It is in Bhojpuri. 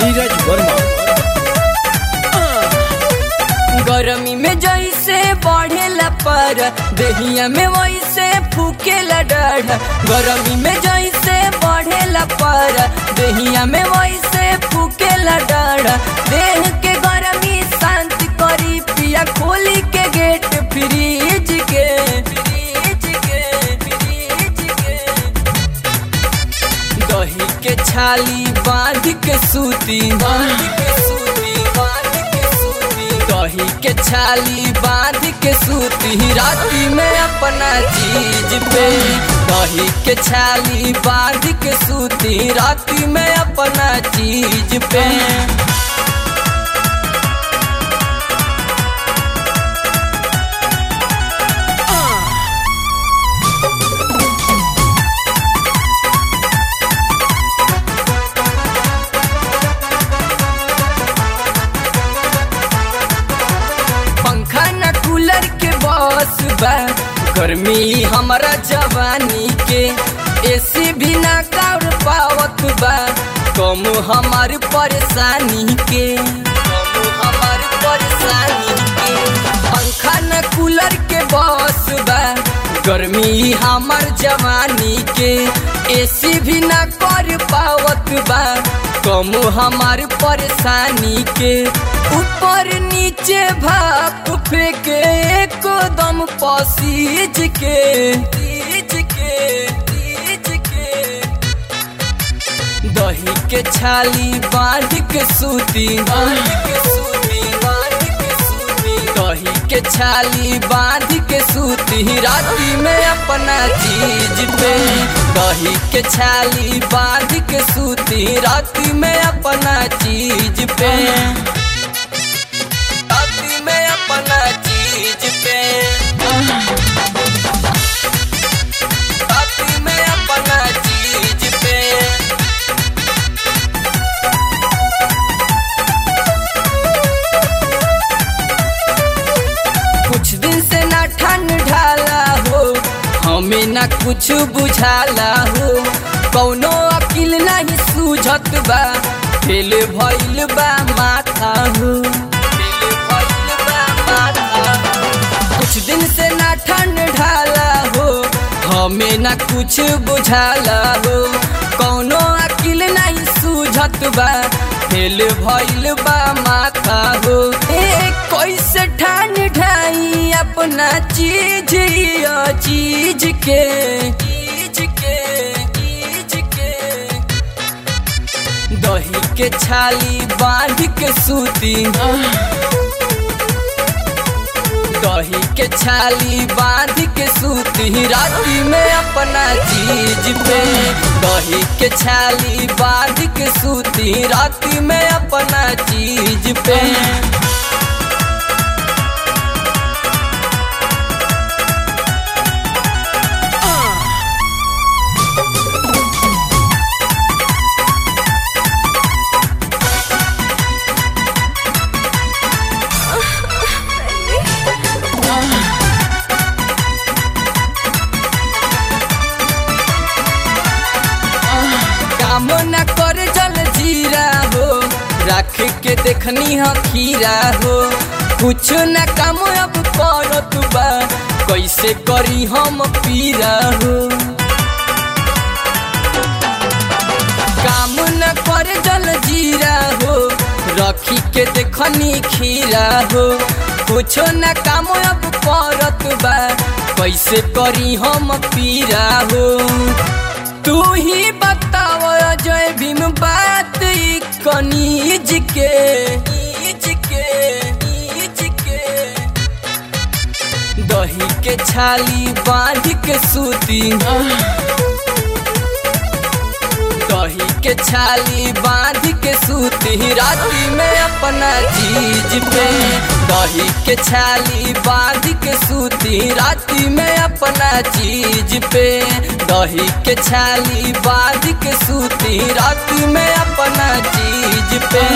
नीरज वर्मा गर्मी में जैसे बढ़ेला पर दहिया में वैसे फूकेला डर गर्मी में जैसे बढ़ेला पर दहिया में वैसे फूकेला डर देह के गर्मी शांत करी पिया खोली के गेट फ्रीज के फ्रीज के फ्रीज के दही के छाली बांध के सूती बांध के सूती बांध के सूती दही के छाली बांध के सूती राती में अपना चीज पे दही के छाली बांध के सूती राती में अपना चीज पे पंखा न कूलर के बस बा गर्मी हमारा जवानी के एसी भी ना कर पावत बा कम हमार परेशानी के कम हमार परेशानी के पंखा न कूलर के बस बा गर्मी हमार जवानी के एसी भी ना कर पावत बा कम हमार परेशानी के ऊपर नीचे भाप फेंके एकदम पसीज के तीज के तीज के दही के छाली बांध के सूती बांध के सूती बांध के सूती दही के छाली बांध के सूती राती में अपना चीज पे दही के छाली बांध के सूती राती में अपना चीज पे राती में अपना चीज पे राती में अपना चीज पे कुछ दिन से ना ठंड ढाला हो हमें ना कुछ बुझाला हो कौनो अकिल नहीं सूझत बा फेल भइल बा माथा हो फेल भइल बा माथा हो। कुछ दिन से ना ठंड ढाला हो हमें ना कुछ बुझाला हो कौनो अकिल नहीं सूझत बा फेल भइल बा माथा हो ए कैसे ठान ढाई अपना चीज या चीज के चीज के चीज के दही के छाली बांध के सूती दही के छाली बांध के सूती राती में अपना चीज पे दही के छाली बांध के सूती राती में अपना चीज पे काम न कर जल जीरा हो रख के देखनी हो खीरा हो कुछ न काम अब करत बा कैसे करी हम पीरा हो काम न कर जल जीरा हो रखी के देखनी खीरा हो कुछ न काम अब करत बा कैसे करी हम पीरा हो तू ही बताव जय भीम बात ई कनीज के नीज के नीज के दही के छाली बांध के सूती दही के छाली बांध के सूती राती में अपना चीज पे दही के छाली बांध के सूती राती में अपना चीज पे दही के छाली बांध के सूती राती में अपना चीज पे